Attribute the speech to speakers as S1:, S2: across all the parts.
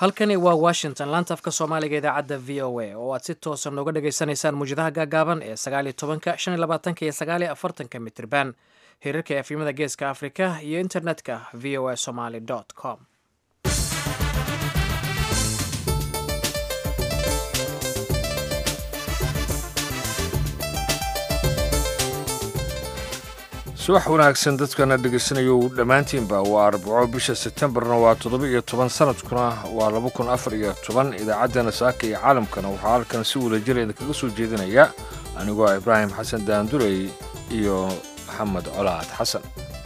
S1: halkani waa washington laanta afka soomaaliga idaacadda v o a oo aad si toosa nooga dhagaysanaysaan muwjadaha gaagaaban ee sagaaliyo tobanka shan iyo labaatanka iyo sagaaliyo afartanka mitirban hirarka efimada geeska afrika iyo internetka v o a somaly com
S2: subax wanaagsan dadkana dhegaysanayo dhammaantiinba waa arbaco bisha sebtembarna waa toddoba iyo toban sanadkuna waa laba kun afar iyo toban idaacaddana saaka iyo caalamkana waxaa halkan si wadajira idinkaga soo jeedinaya anigoo ah ibraahim xasan daandurey iyo maxamed colaad xasan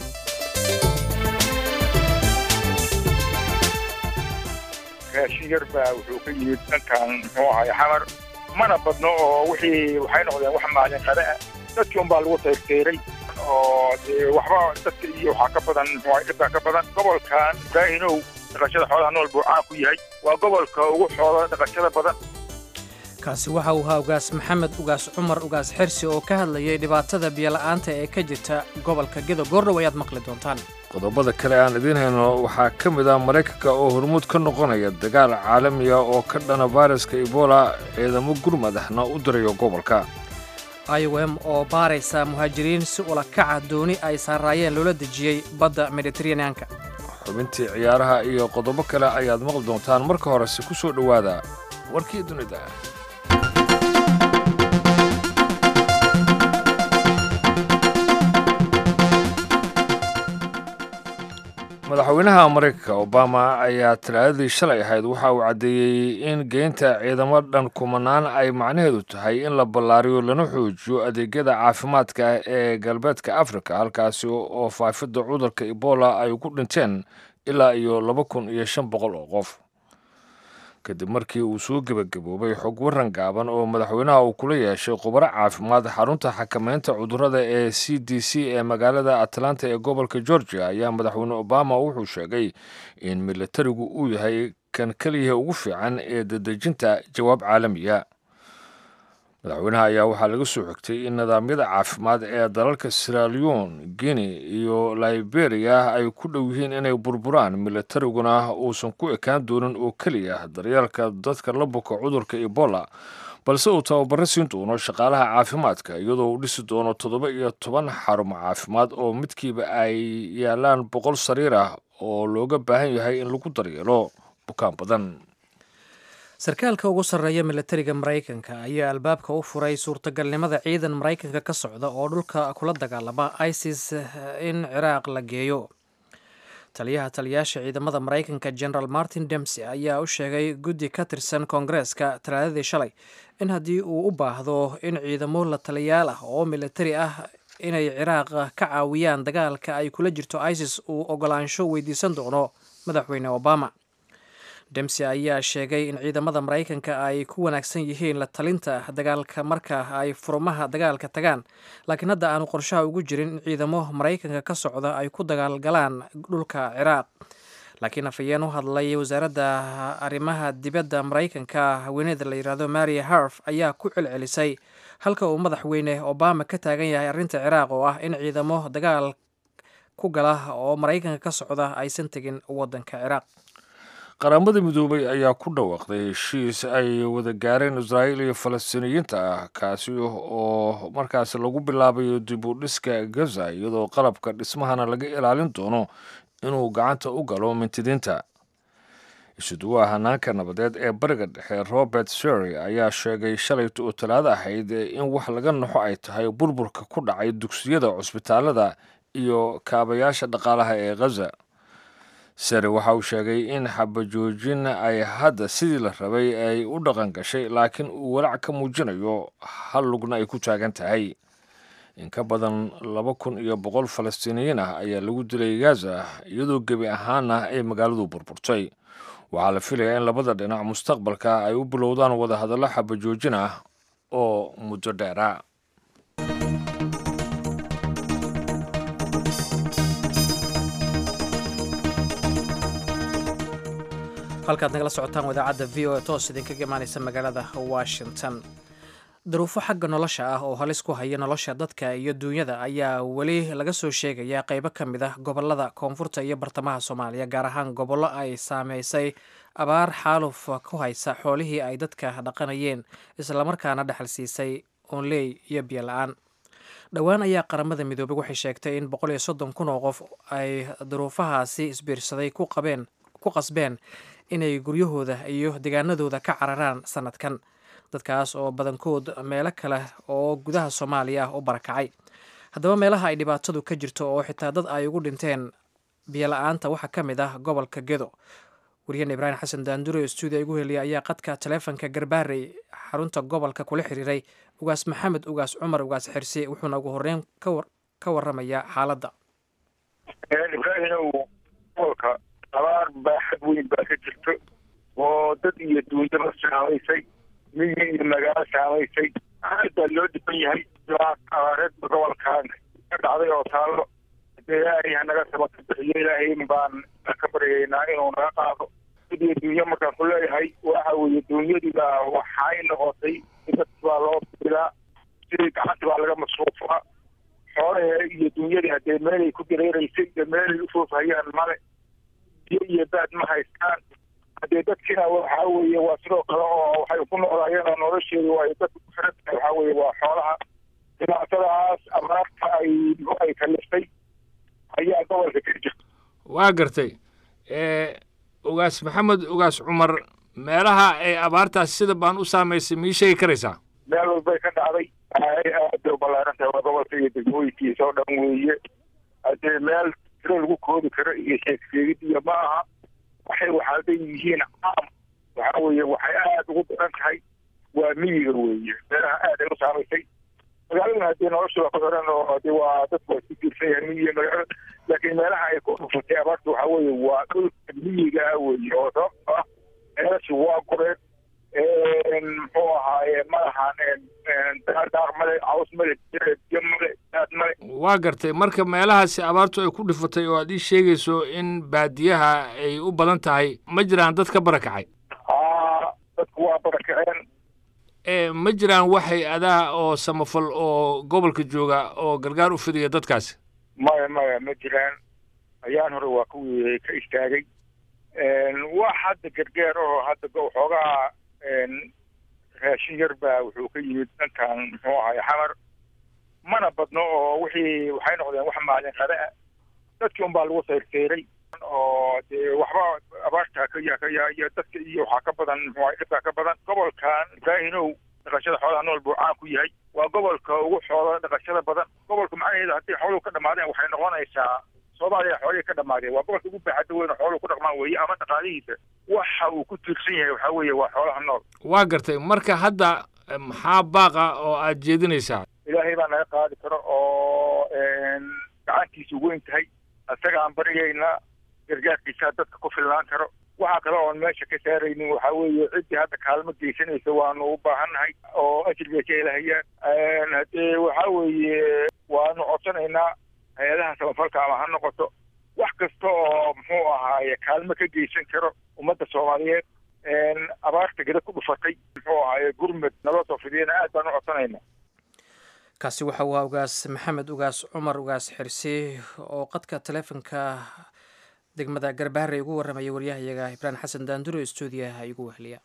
S3: raashin yar baa wuxuu ka yimid dhankan muxuu ahay xamar mana badno oo wixii waxay noqdeen wax maalin qada ah dadkii unbaa lagu tayrtayray oo dee waxba dadka iyo waxaa ka badan muxuu dhibkaa ka badan gobolkan ibraahinow dhaqashada xoolaha nool buu caan ku yahay waa gobolka ugu xoola dhaqashada badan
S1: kaasi waxa uu ahaa ugaas maxamed ugaas cumar ugaas xirsi oo ka hadlayay dhibaatada biyola'aanta ee ka jirta gobolka gedo goordhow ayaad maqli doontaan
S2: qodobada kale aan idiin hayno waxaa ka mid ah maraykanka oo hormuud ka noqonaya dagaal caalamiga oo ka dhana fayraska ebola ciidamo gurmadahna u dirayo gobolka
S1: i o m oo baaraysa muhaajiriin si ula kaca dooni ay saaraayeen loola dejiyey badda mediteraneanka
S2: xubintii ciyaaraha iyo qodobo kale ayaad maqli doontaan marka horese ku soo dhowaada warkii dunida madaxweynaha maraykanka obama ayaa talaadadii shalay ahayd waxa uu caddeeyey in geynta ciidamo dhan kumanaan ay macnaheedu tahay in la ballaariyo lana xoojiyo adeegyada caafimaadka ee galbeedka afrika halkaasi oo faafidda cudurka ebola ay ku dhinteen ilaa iyo laba kun iyo shan boqol oo qof kadib markii uu soo gebagaboobay xog waran gaaban oo madaxweynaha uu kula yeeshay khubaro caafimaad xarunta xakamaynta cudurrada ee c d c ee magaalada atlanta ee gobolka georgia ayaa madaxweyne obama wuxuu sheegay in militarigu uu yahay kan keliya ugu fiican ee dadejinta jawaab caalamiya madaxweynaha ayaa waxaa laga soo xigtay in nidaamyada caafimaad ee dalalka siraleon guinea iyo liberia ay ku dhow yihiin inay burburaan militariguna uusan ku ekaan doonin oo keliya daryeelka dadka la buka cudurka ebola balse uu tababaro siin doono shaqaalaha caafimaadka iyadoo uu dhisi doono toddoba iyo toban xarumo caafimaad oo midkiiba ay yaalaan boqol sariir ah oo looga baahan yahay in lagu daryeelo bukaan badan
S1: sarkaalka ugu sarreeya militariga maraykanka ayaa albaabka u furay suurtagalnimada ciidan maraykanka ka socda oo dhulka kula dagaalama isis in ciraaq la geeyo taliyaha taliyaasha ciidamada maraykanka general martin demsey ayaa u sheegay guddi ka tirsan koongareeska talaadadii shalay in haddii uu u baahdo in ciidamo la taliyaal ah oo militari ah inay ciraaq ka caawiyaan dagaalka ay kula jirto isis uu ogolaansho weydiisan doono madaxweyne obama demsey ayaa sheegay in ciidamada maraykanka ay ku wanaagsan yihiin la talinta dagaalka marka ay furumaha dagaalka tagaan laakiin hadda aanu qorshaha ugu jirin in ciidamo maraykanka ka socda ay ku dagaalgalaan dhulka ciraaq laakiin afhayeen u hadlay wasaaradda arrimaha dibadda maraykanka haweeneyda la yidhaahdo maria harf ayaa ku celcelisay halka uu madaxweyne obama ka taagan yahay arrinta ciraaq oo ah in ciidamo dagaal ku gala oo maraykanka ka socda aysan tegin waddanka ciraaq
S2: qaramada midoobay ayaa ku dhawaaqday heshiis ay wada gaareen israa'iil iyo falastiiniyiinta ah kaasi oo markaasi lagu bilaabayo dib u dhiska gaza iyadoo qalabka dhismahana laga ilaalin doono inuu gacanta u galo mintidiinta isuduwaha hanaanka nabadeed ee bariga dhexe robert sery ayaa sheegay shalayta oo talaado ahayd in wax laga naxo ay tahay burburka ku dhacay dugsiyada cusbitaalada iyo kaabayaasha dhaqaalaha ee ghaza sare waxa uu sheegay in xabajoojin ay hadda sidii la rabay ay u dhaqan gashay laakiin uu walaac ka muujinayo hal lugna ay ku taagan tahay in ka badan laba kun iyo boqol falastiiniyiin ah ayaa lagu dilay gaza iyadoo gebi ahaana ay magaaladu burburtay waxaa la filayaa in labada dhinac mustaqbalka ay u bilowdaan wadahadallo xabajoojin ah oo muddo dheera
S1: halkaad nagala socotaan wadaacadda v o e toos idinkaga imaanaysa magaalada washington daruufo xagga nolosha ah oo halis ku haya nolosha dadka iyo duunyada ayaa weli laga soo sheegayaa qeybo ka mid ah gobolada koonfurta iyo bartamaha soomaaliya gaar ahaan gobollo ay saameysay abaar xaaluf ku haysa xoolihii ay dadka dhaqanayeen islamarkaana dhexal siisay oonley iyo biyo la-aan dhowaan ayaa qaramada midoobay waxay sheegtay in boqol iyo soddon kun oo qof ay duruufahaasi isbiirsaday ku qabeen ku qasbeen inay guryahooda iyo deegaanadooda ka cararaan sanadkan dadkaas oo badankood meelo kale oo gudaha soomaaliya ah u barakacay haddaba meelaha ay dhibaatadu ka jirto oo xitaa dad ay ugu dhinteen biyola-aanta waxaa ka mid ah gobolka gedo wariyeen ibraahim xasan daandure oo stuudiya igu heliya ayaa qadka taleefonka garbaarey xarunta gobolka kula xiriiray ugaas maxamed ugaas cumar ugaas xirsi wuxuuna ugu horeyn ka waramayaa xaaladda
S3: ibraahimow gobolka abaar baaxad weyn baa ka jirto oo dad iyo duunyaba saamaysay miyi iyo magaalo saamaysay aad baa loo dhiban yahay abaareed gobolkan ka dhacday oo taallo dee ilaahay hanaga sabata bixiyo ilaahay baan ka baryaynaa inuu naga qaado dad iyo duunyo markaan ku leeyahay waxa weeye duunyadiba waxay noqotay dad baa loo bilaa sidii gacanta baa laga masruufaa xoolaha iyo duunyadii haddee meelay ku dareeraysay iyo meelay ufoofhayaan male biyo iyo baad ma haystaan haddee dadkina waxaa weeye waa sidoo kale oo waxay ku noolaayeen oo nolosheedu ay dadku ku xiran tahay waxaa weeye waa xoolaha dhibaatadaas abaarta ay ay kaliftay ayaa gobolka ka jirta
S2: waa gartay ugaas maxamed ugaas cumar meelaha ay abaartaas sida baan u saamaysay mii sheegi karaysaa
S3: meel walbay ka dhacday aad bay u ballaaran tahay waa gobolka iyo degmooyinkiisa oo dhan weeye haddee meel tiro lagu koodi karo iyo sheegsheegid iyo ma aha waxay waxaaday yihiin caam waxaa weeye waxay aad ugu daran tahay waa miyiga weeye meelaha aad ay u saamaysay magaaladuna haddii nolosha waa ku xiran oo de waa dadku waa isku jiirsan yahay miyiga magaalada laakiin meelaha ay ku dhufatay abaarta waxaa weeye waa dhulka miyiga ah weeye oo sababto ah meelashi waa goreed muxuu ahaaye malahan daadaaq male caws male biyo male daad male
S2: waa gartay marka meelahaasi abaartu ay ku dhifatay oo aad ii sheegayso in baadiyaha ay u badan tahay ma jiraan dad ka barakacay
S3: aa dadku waa barakaceen
S2: ma jiraan waxay adaa oo samafal oo gobolka jooga oo gargaar u fidiya dadkaasi
S3: maya maya ma jiraan ayaan hore waa kuwii ka istaagay wax hadda gargaar oo hadda xoogaha raashin yar baa wuxuu ka yimid dhankan muxuu ahay xamar mana badno oo wixii waxay noqdeen wax maalin qada ah dadkii unbaa lagu sayrteyray oo dee waxba abaarta ka ya iyo dadka iyo waxaa ka badan muxuu ahay dhibkaa ka badan gobolkan ibraahinow dhaqashada xoolaha nool buu caan ku yahay waa gobolka ugu xoola dhaqashada badan gobolka macnaheedu haddii xooluhu ka dhamaadeen waxay noqonaysaa soomaaliya xoolihii ka dhamaadeen waa gobolka ugu baaxadda weyn oo xooluhu ku dhaqmaan weeye ama dhaqaalihiisa waxa uu ku tiirsan yahay waxaa weeye waa xoolaha nool
S2: waa gartay marka hadda maxaa baaqa oo aad jeedinaysaa
S3: ilaahay baa naga qaadi karo oo gacantiisu weyn tahay isagaan baryaynaa gargaarkiisaa dadka ku filnaan karo waxaa kale oon meesha ka saaraynin waxaa weeye ciddii hadda kaalmo geysanaysa waanu u baahannahay oo ajir bay ka helahayaan haddee waxaa weeye waanu codsanaynaa hay-adaha samafalka ama ha noqoto wax kasta oo muxuu ahaaye kaalmo ka geysan karo ummadda soomaaliyeed abaarta geda ku dhufatay muxuu ahaaye gurmud naloo soo fidiyana aad baan u codsanaynaa
S1: kaasi waxa waa ugaas maxamed ugaas cumar ugaas xirsi oo qadka taleefonka degmada garbaharey ugu warramaya waryahayaga ibraahim xasan daanduro stuudiyaha igu wehliya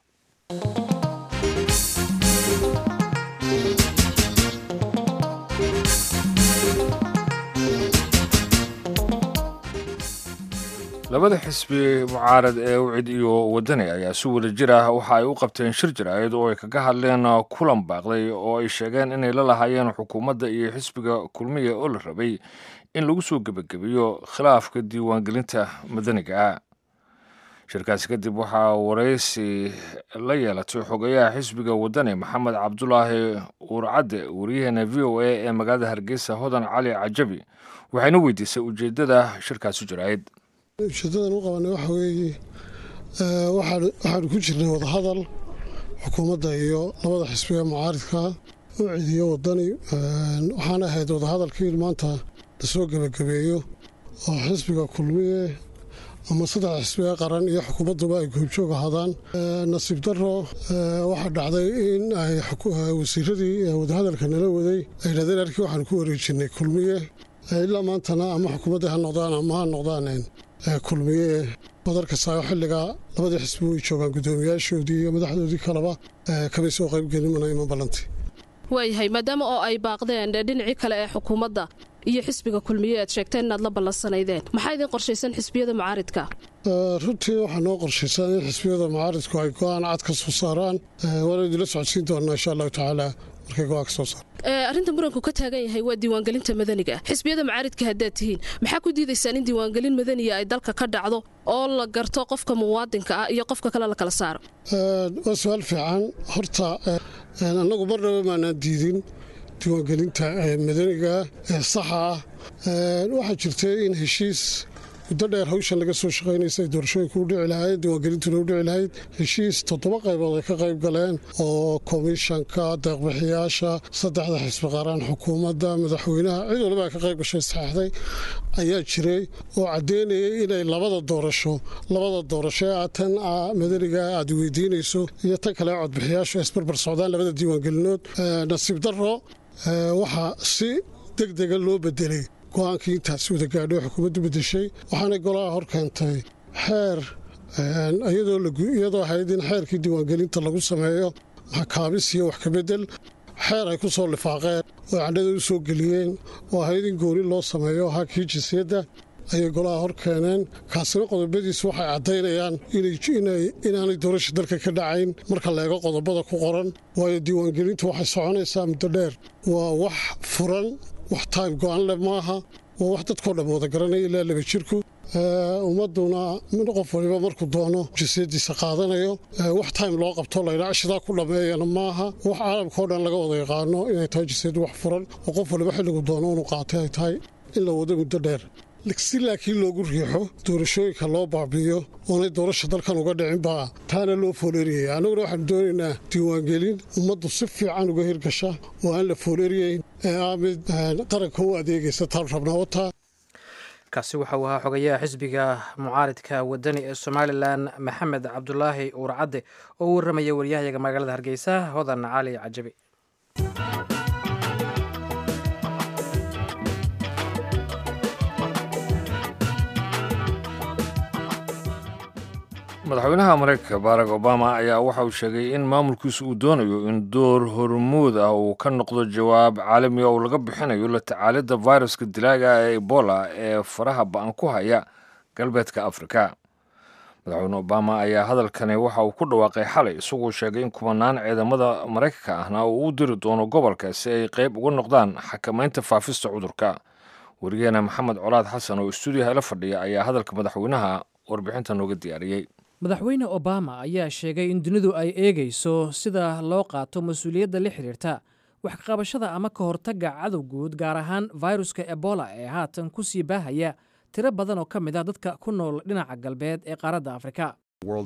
S2: labada xisbi mucaarad ee ucid iyo wadani ayaa si wada jir ah waxa ay u qabteen shir jiraayad oo ay kaga hadleen kulan baaqday oo ay sheegeen inay la lahaayeen xukuumadda iyo xisbiga kulmiya oo la rabay in lagu soo gebagabeeyo khilaafka diiwaangelinta madaniga ah shirkaasi kadib waxaa waraysi la yeelatay xogeyaha xisbiga wadani maxamed cabdulaahi uurcadde wariyaheena v o a ee magaalada hargeysa hodan cali cajabi waxayna weydiisay ujeeddada shirkaasi jiraayad
S4: ujeedadan u qabanay waxa weeye waxaanu ku jirnay wadahadal xukuumadda iyo labada xisbiga mucaaridka u cidiyo wadani waxaana ahayd wadahadalkii maanta lasoo gebagabeeyo oo xisbiga kulmiye ama saddexda xisbiga qaran iyo xukuumadduba ay goobjoog ahaadaan nasiib daro waxaa dhacday in ay wasiiradii wadahadalka nala waday ay yidhahdeen arkii waxaan ku wareejinay kulmiye ilaa maantana ama xukuumadda ha noqdaan ama ha noqdaan kulmiye badarkasaayo xilligaa labadii xisbi way joogaan guddoomiyaashoodii iyo madaxdoodii kaleba kamay soo qaybgelin mana iman ballantii
S5: waayahay maadaama oo ay baaqdeen dhinacii kale ee xukuumadda iyo xisbiga kulmiye aad sheegteen inaad la ballansanaydeen maxaa idin qorshaysan xisbiyada mucaaridka
S4: runtii waxaa noo qorshaysan in xisbiyada mucaaridku ay go-aan cad ka soo saaraan waana idinla socodsiin doonaa insha allahu tacaala markay go-aan ka soo saar
S5: arrinta muranku ka taagan yahay waa diiwaangelinta madaniga xisbiyada mucaaridka haddaad tihiin maxaa ku diidaysaan in diiwaangelin madaniya ay dalka ka dhacdo oo la garto qofka muwaadinka ah iyo qofka kale la kala saaro
S4: waa su-aal fiican horta annagu marnaba maanaan diidin diiwaangelinta madaniga ee saxa ah waxaa jirtay in heshiis muddo dheer hawshan laga soo shaqaynaysa ay doorashooyinku u dhici lahayd diiwaangelintuna u dhici lahayd heshiis toddoba qaybood ay ka qayb galeen oo komishanka deeqbixiyaasha saddexda xisbi qaran xukuumadda madaxweynaha cid waliba ay ka qayb gashay saxeixday ayaa jiray oo caddeynayay inay labada doorasho labada doorasho ee tan madaniga aad weydiinayso iyo tan kale codbixiyaashu isbarbar socdaan labada diiwaangelinood nasiib darro waxaa si deg dega loo bedelay go-aankii intaasi wada gaadho xukuumaddu bedeshay waxaanay golaha hor keentay xeer iyadoo ahayd in xeerkii diiwaangelinta lagu sameeyo maxakaabis iyo wax kabedel xeer ay ku soo lifaaqeen oo candhada u soo geliyeen oo ahayd in gooni loo sameeyo ahaa kii jinsiyadda ayay golaha hor keeneen kaasina qodobadiisu waxay caddaynayaan inaanay doorasha dalka ka dhacayn marka la eego qodobada ku qoran waayo diiwaangelintu waxay soconaysaa muddo dheer waa wax furan wax time go-an leh maaha waa wax dadkao dhan wada garanaya ilaa laba jirku ummaduna qof waliba markuu doono jinsiyadiisa qaadanayo wax time loo qabto laydhaa cishidaa ku dhammeeyana maaha wax caalamkao dhan laga wada yaqaano inay tahay jinsiyaddu wax furan oo qof waliba xilligu doono inuu qaatay ay tahay in la wado muddo dheer si laakiin loogu riixo doorashooyinka loo baabi'iyo oonay doorasha dalkan uga dhicin baa taana loo fooleeriyaya annaguna waxaanu doonaynaa diiwaangelin ummaddu si fiican uga hirgasha oo aan la fooleeriyeyn ee aa mid qaranka u adeegaysa taan rabnaa wataa
S1: kaasi waxa uu ahaa xogayaha xisbiga mucaaridka wadani ee somalilan maxamed cabdulaahi uurcadde oo u warramaya waryahayaga magaalada hargeysa hodan cali cajabi
S2: madaxweynaha mareykanka barack obama ayaa waxa uu sheegay in maamulkiisu uu doonayo in door hormuud ah uu ka noqdo jawaab caalamiga oo laga bixinayo la tacaalidda viruska dilaaga ee ebola ee faraha ba-an ku haya galbeedka afrika madaxweyne obama ayaa hadalkani waxa uu ku dhawaaqay xalay isagoo sheegay in kumanaan ciidamada maraykanka ahna uu u diri doono gobolka si ay qayb uga noqdaan xakamaynta faafista cudurka wariyaheena maxamed colaad xasan oo istuudiyaha la fadhiya ayaa hadalka madaxweynaha warbixinta nooga diyaariyey
S1: madaxweyne obama ayaa sheegay in dunidu ay eegayso sida loo qaato mas-uuliyadda la xidhiirta wax kaqabashada ama ka hortagga cadow guud gaar ahaan viruska ebola ee haatan ku sii baahaya tiro badan oo ka mid ah dadka ku nool dhinaca galbeed ee qaaradda afrika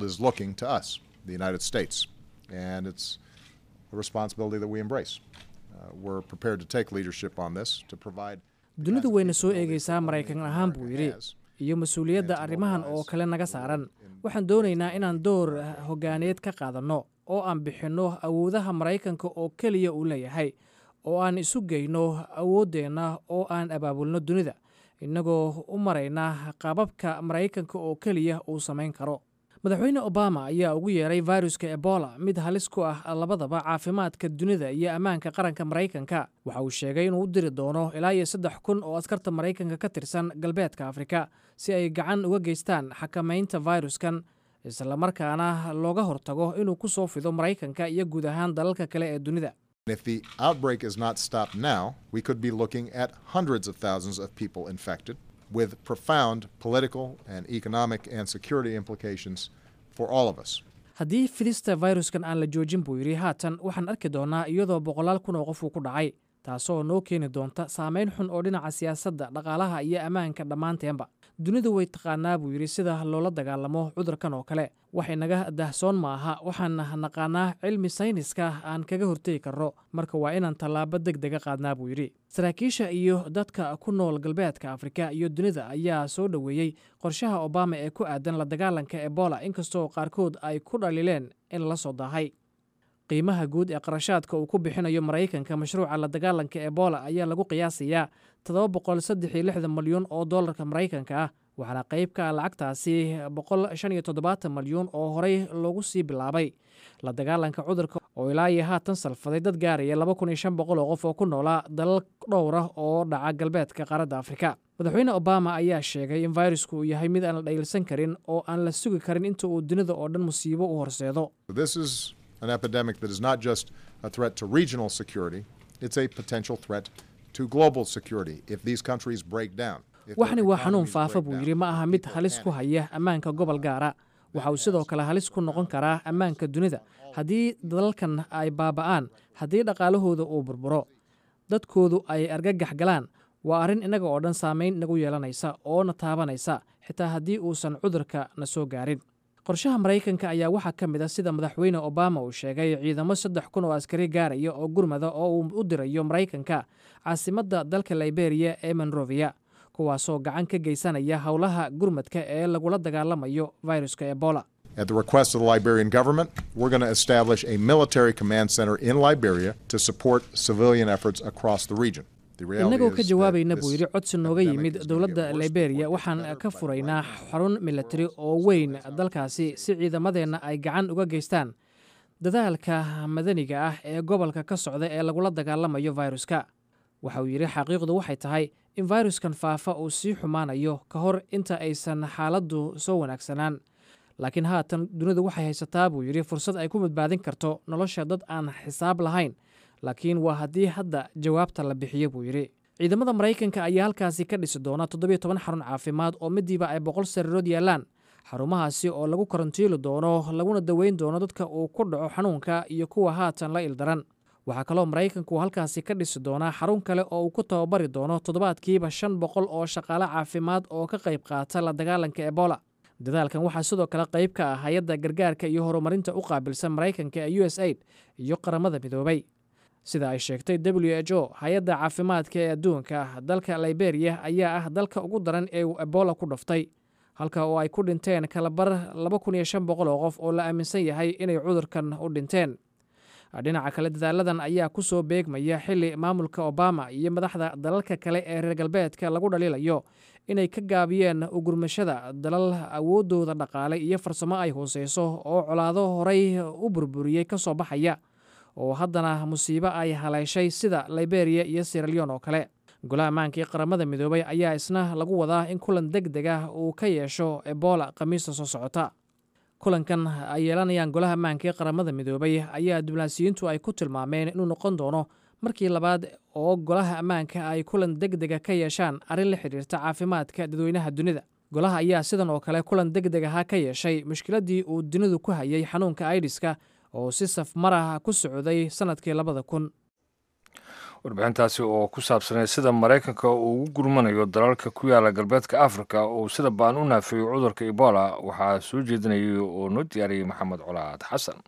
S1: dunidu wayna soo eegaysaa maraykan ahaan buu yidhi iyo mas-uuliyadda arrimahan oo kale naga saaran waxaan doonaynaa inaan door hoggaaneed ka qaadanno oo aan bixinno awoodaha maraykanka oo keliya uu leeyahay oo aan isu geyno awooddeenna oo aan abaabulno dunida innagoo u marayna qaababka maraykanka oo keliya uu samayn karo madaxweyne obama ayaa ugu yeeray viruska ebola mid halis ku ah labadaba caafimaadka dunida iyo ammaanka qaranka maraykanka waxa uu sheegay inuu u diri doono ilaa iyo saddex kun oo askarta maraykanka ka tirsan galbeedka afrika si ay gacan uga geystaan xakamaynta viruskan islamarkaana looga hortago inuu ku soo fido maraykanka iyo guud ahaan dalalka kale ee dunida
S6: If the outbreak is not stopped now, we could be looking at hundreds of thousands of people infected with profound political and economic and security implications for all of us.
S1: haddii fidista viruskan aan la joojin buu yidhi haatan waxaan arki doonnaa iyadoo boqolaal kun oo qof uu ku dhacay taasoo noo keeni doonta saameyn xun oo dhinaca siyaasadda dhaqaalaha iyo ammaanka dhammaanteenba dunidu way taqaanaa buu yidhi sida loola dagaalamo cudurkan oo kale wax inaga dahsoon maaha waxaan naqaanaa cilmi sayniska aan kaga hortegi karno marka waa inaan tallaabo deg dega qaadnaa buu yidhi saraakiisha iyo dadka ku nool galbeedka afrika iyo dunida ayaa soo dhoweeyey qorshaha obama ee ku aadan la dagaalanka ebola inkastoo qaarkood ay ku dhalileen in la soo daahay qiimaha guud ee qarashaadka uu ku bixinayo maraykanka mashruuca la dagaalanka ebola ayaa lagu qiyaasayaa toddoba boqol saddex iyo lixdan malyan oo dollarka maraykanka ah waxaana qayb ka ah lacagtaasi boqol shan iyo toddobaatan malyan oo horey loogu sii bilaabay la dagaalanka cudurka oo ilaa iyo haatan salfaday dad gaaraya laba kun iyo shan boqol oo qof oo ku noolaa dalal dhowr ah oo dhaca galbeedka qaaradda afrika madaxweyne obama ayaa sheegay in fayrasku uu yahay mid aan la dhaylsan karin oo aan la sugi karin inta uu dunida oo dhan musiibo u horseedo
S6: an epidemic that is not just a threat to regional security, it's a potential threat to global security if these countries break down.
S1: waxani waa xanuun faafa buu yidhi ma aha mid halis ku haya ammaanka gobol gaara waxa uu sidoo kale halis ku noqon karaa ammaanka dunida haddii dalalkan ay baaba'aan haddii dhaqaalahooda uu burburo dadkoodu ay argagax galaan waa arrin innaga oo dhan saamayn nagu yeelanaysa oo na taabanaysa xitaa haddii uusan cudurka na soo gaarin qorshaha maraykanka ayaa waxaa ka mid a sida madaxweyne obama uu sheegay ciidamo saddex kun oo askari gaaraya oo gurmada oo uu u dirayo maraykanka caasimadda dalka liberiya ee monrovia kuwaasoo gacan ka geysanaya howlaha gurmadka ee lagula dagaalamayo viruska ebola
S6: At the request of the Liberian government, we're going to establish a military command center in Liberia to support civilian efforts across the region.
S1: innagoo ka jawaabayna buu yidhi codsi nooga yimid dowladda liberiya waxaan ka furaynaa xarun milatari oo weyn dalkaasi si ciidamadeenna ay gacan uga geystaan dadaalka madaniga ah ee gobolka ka socda ee lagula dagaalamayo viruska waxa uu yidhi xaqiiqdu waxay tahay in viruskan faafa uu sii xumaanayo ka hor inta aysan xaaladdu soo wanaagsanaan laakiin haatan dunidu waxay haysataa buu yidhi fursad ay ku badbaadin karto nolosha dad aan xisaab lahayn laakiin waa haddii hadda jawaabta la bixiyo buu yidhi ciidamada maraykanka ayaa halkaasi ka dhisi doona toddobiyo toban xarun caafimaad oo midiiba ay boqol sariirood yaallaan xarumahaasi oo lagu karantiili doono laguna daweyn doono dadka uu ku dhaco xanuunka iyo kuwa haatan la ildaran waxaa kaloo maraykanku halkaasi ka dhisi doonaa xarun kale oo uu ku tababari doono toddobaadkiiba shan boqol oo shaqaale caafimaad oo ka qayb qaata la dagaalanka ebola dadaalkan waxaa sidoo kale qayb ka ah hay-adda gargaarka iyo horumarinta u qaabilsan maraykanka ee u s aid iyo qaramada midoobay sida ay sheegtay w h o hay-adda caafimaadka ee adduunka dalka liberiya ayaa ah dalka ugu daran ee uu ebola ku dhaftay halka oo ay ku dhinteen kalabar laba kun iyo shan boqol oo qof oo la aaminsan yahay inay cudurkan u dhinteen dhinaca kale dadaaladan ayaa ku soo beegmaya xili maamulka obama iyo madaxda dalalka kale ee reer galbeedka lagu dhaliilayo inay ka gaabiyeen ugurmashada dalal awooddooda dhaqaale iyo farsamo ay hooseyso oo colaado horay u burburiyey ka soo baxaya oo haddana musiibo ay haleeshay sida liberiya iyo siraleon oo kale golaha ammaankii qaramada midoobay ayaa isna lagu wadaa in kulan deg deg ah uu ka yeesho ebola khamiista soo socota kulankan ay yeelanayaan golaha ammaankii qaramada midoobay ayaa diblaasiyiintu ay ku tilmaameen inuu noqon doono markii labaad oo golaha ammaanka ay kulan deg dega ka yeeshaan arrin la xidhiirta caafimaadka dadweynaha dunida golaha ayaa sidan oo kale kulan deg deg aha ka yeeshay mushkiladdii uu dunidu ku hayay xanuunka aidiska oo si safmarah ku socday sannadkii labada kun
S2: warbixintaasi oo ku saabsanay sida maraykanka uu ugu gurmanayo dalalka ku yaala galbeedka afrika oo sida baan u naafeeyo cudurka ebola waxaa soo jeedinayay oo noo diyaariyey maxamed colaad xasan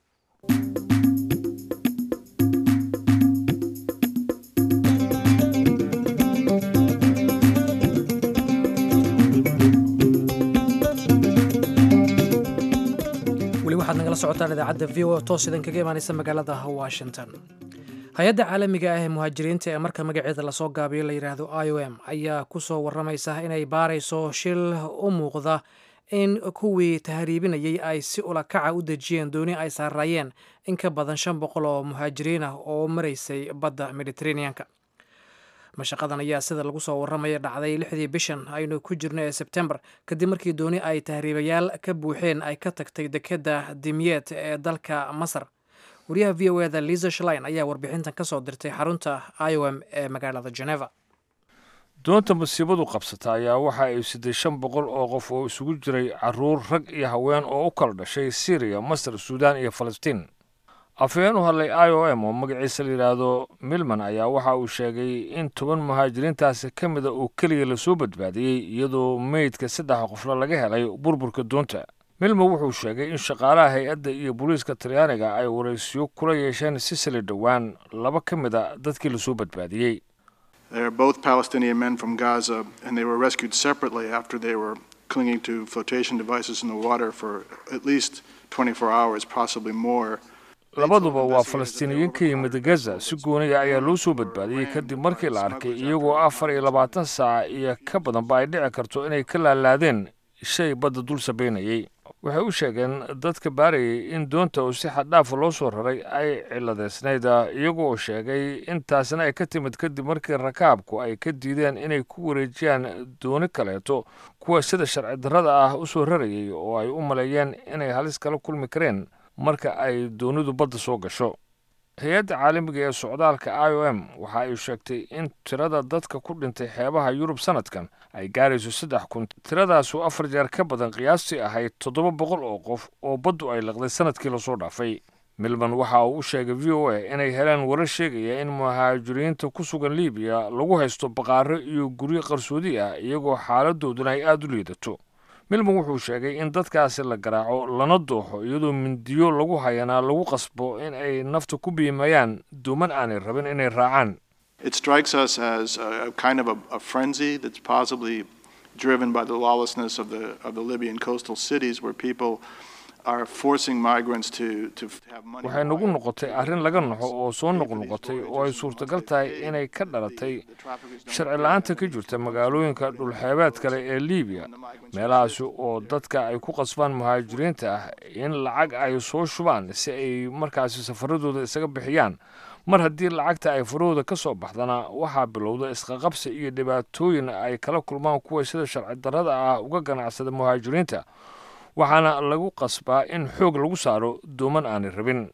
S1: weli waxaad nagala socotaan idaacadda v o toos idan kaga imaanaysa magaalada washington hay-adda caalamiga ah ee muhaajiriinta ee marka magaceeda lasoo gaabiyo la yidhaahdo i o m ayaa ku soo warramaysa inay baarayso shil u muuqda in kuwii tahriibinayay ay si ulakaca u dejiyeen dooni ay saaraayeen in ka badan shan boqol oo muhaajiriin ah oo maraysay badda mediteraneanka mashaqadan ayaa sida lagu soo warramaya dhacday lixdii bishan aynu ku jirno ee sebtembar kadib markii dooni ay tahriibayaal ka buuxeen ay ka tagtay dekedda dimyeet ee dalka masar wariyaha v o eda liza shlein ayaa warbixintan ka soo dirtay xarunta i o m ee magaalada geneva
S2: doonta masiibadu qabsata ayaa waxa ay siday shan boqol oo qof oo isugu jiray caruur rag iyo haween oo u kala dhashay syriya masar suudaan iyo falastiin afhayeen u hadlay i o m oo magaciisa la yidhaahdo milman ayaa waxa uu sheegay in toban muhaajiriintaasi ka mida oo keliya lasoo badbaadiyey iyadoo meydka saddex qofla laga helay burburka doonta milman wuxuu sheegay in shaqaalaha hay-adda iyo booliiska talyaaniga ay waraysiyo kula yeesheen sisili dhowaan laba ka mid a dadkii lasoo badbaadiyey
S7: They're both Palestinian men from Gaza, and they were rescued separately after they were clinging to flotation devices in the water for at least 24 hours, possibly more.
S2: labaduba waa falastiiniyiin ka yimid gaza si gooniya ayaa loo soo badbaadiyey kadib markii la arkay iyagoo afar iyo labaatan saac iyo ka badanba ay dhici karto inay ka laalaadeen shay badda dul sabaynayay waxay u sheegeen dadka baarayay in doonta uu si xaddhaafa loo soo raray ay ciladeysnayd iyagoo sheegay intaasna ay ka timid kadib markii rakaabku ay ka diideen inay ku wareejiyaan dooni kaleeto kuwa sida sharci darrada ah u soo rarayay oo ay u maleeyeen inay halis kala kulmi kareen marka ay doonidu badda soo gasho hay-adda caalamiga ee socdaalka i o m waxa ay sheegtay in tirada dadka ku dhintay xeebaha yurub sanadkan ay gaarayso saddex kun tiradaasu afar jeer ka badan qiyaastii ahayd toddoba boqol oo qof oo baddu ay laqday sanadkii lasoo dhaafay milman waxa uu u sheegay v o a inay heleen warar sheegaya in muhaajiriinta ku sugan libiya lagu haysto baqaaro iyo guryo qarsoodi ah iyagoo xaaladooduna ay aada u liidato milman wuxuu sheegay in dadkaasi la garaaco lana dooxo iyadoo mindiyo lagu hayanaa lagu qasbo in ay nafta ku biimayaan duuman aanay rabin inay raacaan
S7: It strikes us as a, a kind of a, a frenzy that's possibly driven by the lawlessness of the, of the Libyan coastal cities where people are forcing migrants to, to have money.
S2: waxay nagu noqotay arrin laga naxo oo soo noqnoqotay oo ay suurtagal tahay inay ka dhalatay sharci la-aanta ka jirta magaalooyinka dhulxeebeed kale ee libiya meelahaasi oo dadka ay ku qasbaan muhaajiriinta ah in lacag ay soo shubaan si ay markaasi safaradooda isaga bixiyaan mar haddii lacagta ay farahooda ka soo baxdana waxaa bilowda isqaqabsi iyo dhibaatooyin ay kala kulmaan kuwa sida sharci darrada ah uga ganacsada muhaajiriinta waxaana lagu qasbaa in xoog lagu saaro dooman aanay rabin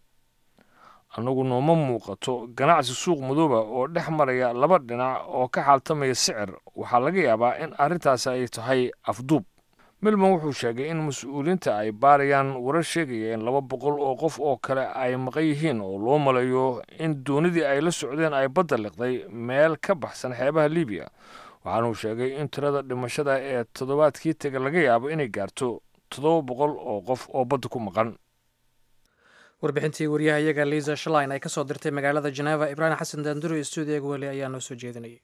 S2: annagu nooma muuqato ganacsi suuq madooba oo dhex maraya laba dhinac oo ka xaaltamaya sicir waxaa laga yaabaa in arrintaasi ay tahay afduub milman wuxuu sheegay in mas-uuliyiinta ay baarayaan warar sheegaya in laba boqol oo qof oo kale ay maqan yihiin oo loo maleeyo in doonidii ay la socdeen ay badda liqday meel ka baxsan xeebaha libiya waxaanuu sheegay in tirada dhimashada ee toddobaadkii tega laga yaabo inay gaarto toddoba boqol oo qof oo badda ku maqan
S1: warbixintii wariyaha iyaga liisa shalin ay ka soo dirtay magaalada jeneva ibraahim xasan daanduro iyo stuudiyaga weli ayaa noo soo jeedinayay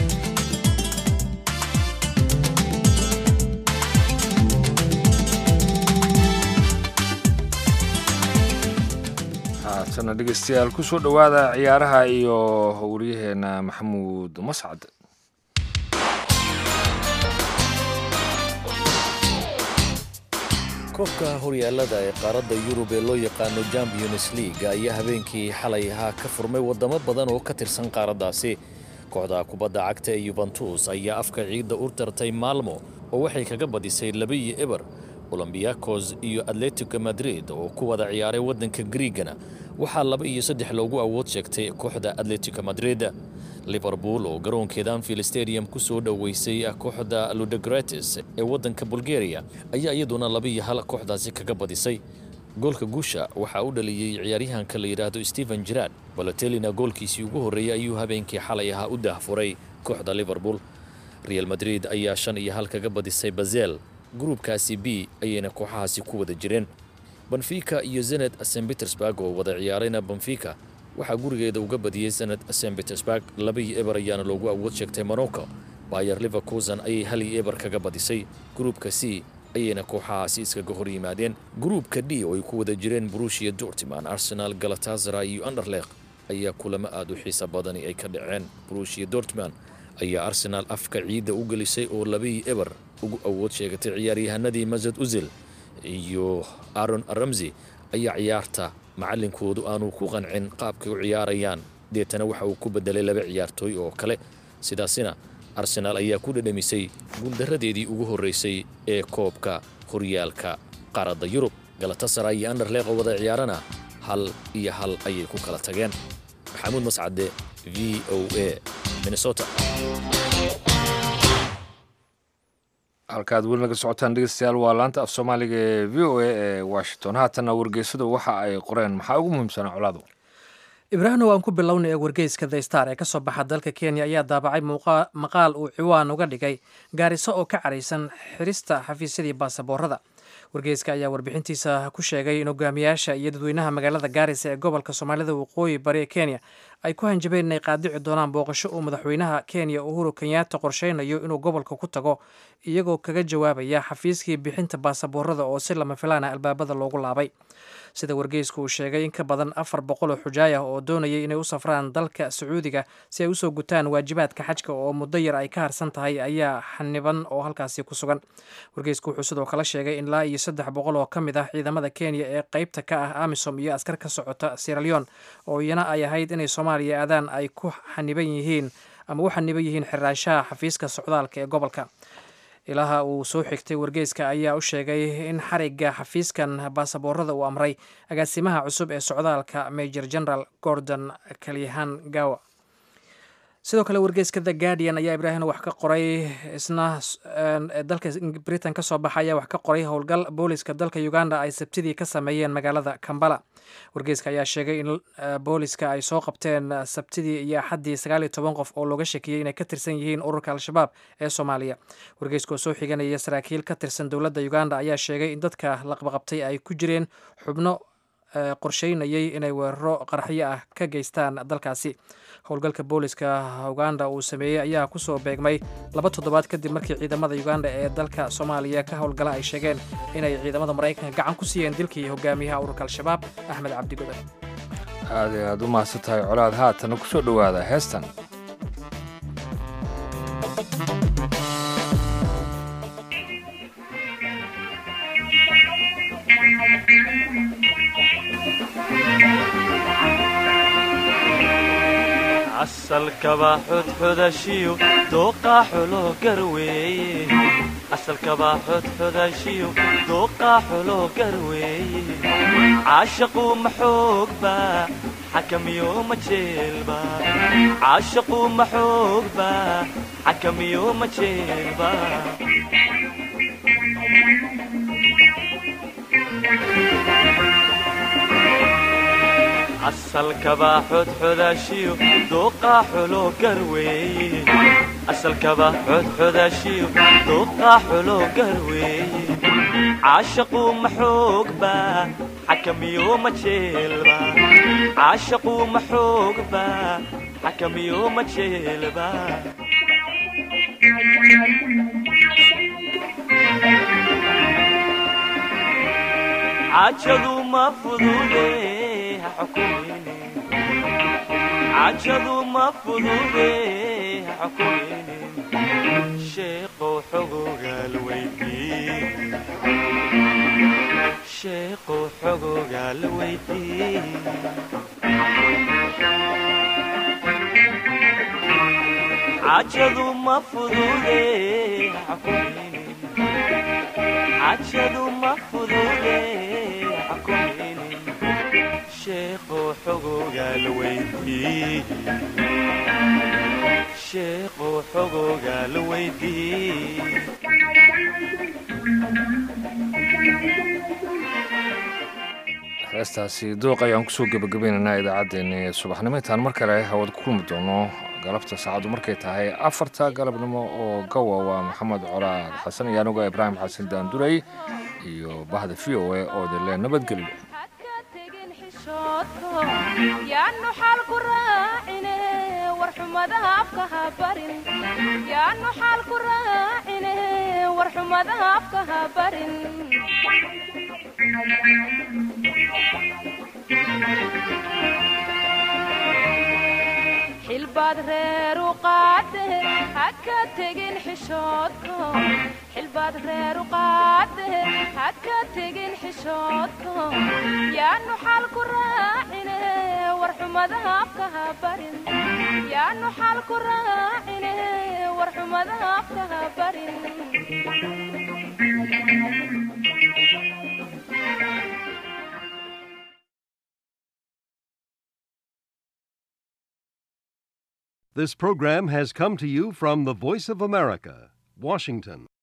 S2: haatana dhegeystayaal ku soo dhowaada ciyaaraha iyo waryaheena maxamuud mascad
S8: koobka horyaalada ee qaaradda yurub ee loo yaqaano champions league ayaa habeenkii xalay ahaa ka furmay waddamo badan oo ka tirsan qaaraddaasi kooxda kubadda cagta ee yubentus ayaa afka ciidda u tartay maalmo oo waxay kaga badisay labiyo eber olombiyakos iyo atletico madrid oo ku wada ciyaaray waddanka griigana waxaa laba iyo saddex loogu awood sheegtay kooxda atletico madrid liverpool oo garoonkeeda anfield stadium ku soo dhoweysay kooxda ludogretes ee waddanka bulgaria ayaa iyaduna laba iyo hal kooxdaasi kaga badisay goolka guusha waxaa u dhaliyey ciyaaryahanka la yidhaahdo stephen gerard balotelina goolkiisii ugu horreeyey ayuu habeenkii xalay ahaa u daahfuray kooxda liverpool real madrid ayaa shan iyo hal kaga badisay bazel gruubkaasi b ayayna kooxahaasi ku wada jireen benfica iyo zened st petersburg oo wada ciyaarayna benfica waxaa gurigeeda uga badiyey zened st petersburg labaiyo eber ayaana loogu awood sheegtay morocco bayer liverkusen ayay hal iyo eber kaga badisay gruubka c ayayna kooxahaasi iskaga hor yimaadeen gruubka d oo ay ku wada jireen brushia dortiman arsenal galatazara iyo anderleq ayaa kulamo aad u xiisa badani ay ka dhaceen brushia dortman ayaa arsenaal afka ciidda u gelisay oo labii eber ugu awood sheegatay ciyaaryahanadii masad uzil iyo aron ramsey ayaa ciyaarta macalinkoodu aanu ku qancin qaabkay u ciyaarayaan deetana waxa uu ku bedelay laba ciyaartooy oo kale sidaasina arsenaal ayaa ku dhadhamisay guuldaradeedii ugu horreysay ee koobka horyaalka qaaradda yurub galatasara iyo anderleq oo wada ciyaarana hal iyo hal ayay ku kala tageen maxamuud mascade v o a minnesota
S2: halkaad weli naga socotaan dhegeystayaal waa laanta af soomaaliga ee v o a ee washington haatanna wargeysadu waxa ay qoreen maxaa ugu muhiimsanaa colaadu
S1: ibraahimna waan ku bilownay ee wargeyska the star ee ka soo baxa dalka kenya ayaa daabacay maqaal uu ciwaan uga dhigay gaariso oo ka caraysan xirista xafiisyadii baasaboorada wargeyska ayaa warbixintiisa ku sheegay in hogaamiyaasha iyo dadweynaha magaalada gaarisa ee gobolka soomaalida waqooyi bari ee kenya ay ku hanjabeen inay qaadici doonaan booqasho uu madaxweynaha kenya uhuru kenyatta qorsheynayo inuu gobolka ku tago iyagoo kaga jawaabaya xafiiskii bixinta baasaboorada oo si lama filaana albaabada loogu laabay sida wargeysku uu sheegay in ka badan afar boqol oo xujaay ah oo doonayay inay u safraan dalka sacuudiga si ay usoo gutaan waajibaadka xajka oo muddo yar ay ka harsan tahay ayaa xaniban oo halkaasi ku sugan wargeysku wuxuu sidoo kale sheegay in ilaa iyo saddex boqol oo ka mid ah ciidamada kenya ee qeybta ka ah amisom iyo askar ka socota sieraleon oo iyana ay ahayd inay soomaaliya aadaan ay ku xaniban yihiin ama u xaniban yihiin xiraanshaha xafiiska socdaalka ee gobolka ilaha uu soo xigtay wargeyska ayaa u sheegay in xariga xafiiskan baasaboorada uu amray agaasimaha cusub ee socdaalka major general gordon kalyahan gawa sidoo kale wargeyska the guardian ayaa ibraahim wax ka qoray isna dalka britain ka soo baxa ayaa wax ka qoray howlgal booliska dalka uganda ay sabtidii ka sameeyeen magaalada kambala wargeyska ayaa sheegay in booliska ay soo qabteen sabtidii iyo axaddii sagaal iyo toban qof oo looga shakiyey inay ka tirsan yihiin ururka al-shabaab ee soomaaliya wargeyska oo soo xiganaya saraakiil ka tirsan dowladda uganda ayaa sheegay in dadka laqbaqabtay ay ku jireen xubno qorsheynayay inay weeraro qarxyo ah ka geystaan dalkaasi howlgalka booliska uganda uu sameeyey ayaa kusoo beegmay laba toddobaad kadib markii ciidamada uganda ee dalka soomaaliya ka howlgala ay sheegeen inay ciidamada maraykanka gacan ku siiyeen dilkii hogaamiyaha ururka al-shabaab axmed cabdi godan
S2: aad ay aad u mahadsan tahay colaad haatana ku soo dhowaada heestan
S9: asalkaba xodxodashiyo dooqa xulo garweeye asalkaba xodxodashiyo dooqa xulo garweeye caashaqu maxoogba xakamiyo ma jeelba caashaqu maxoogba xakamiyo ma jeelba asalkaba xodxodashiyo dooqa xulo garweeye asalkaba xodxodashiyo dooqa xulo garweeye caashaqu maxoogba xakamiyo ma jeelba caashaqu maxoogba xakamiyo ma jeelba cajadu ma fudude cajadu ma fudude xakumine sheeqow xogogaal weydii sheeqow xogogaal weydii cajadu ma fudude xakumine cajadu ma fudude xakumine sheeqow xogogaal weydii sheeqow xogogaal weydii
S2: heestaasi dooq ayaan kusoo gebagabaynaynaa idaacaddeenni subaxnimo intaan mar kale hawad ku kulmi doono galabta saacaddu markay tahay afarta galabnimo oo gawa waa maxamed colaad xasan iyo anuga ibraahim xasan daanduray iyo bahda v o a oo dile nabadgelyo
S10: yaanu xaal ku raacine war xumadaha afka ha barin yaanu xaal ku raacine war xumadaha afka ha barin xilbaad reer u qaade ha ka tegin xishoodko xilbaad reer u qaade ha ka tegin xishoodko yaanu xaal ku raacine war xumadaha afka ha barin yaanu xaal ku raacine war xumadaha afka ha barin
S11: This program has come to you from the Voice of America, Washington.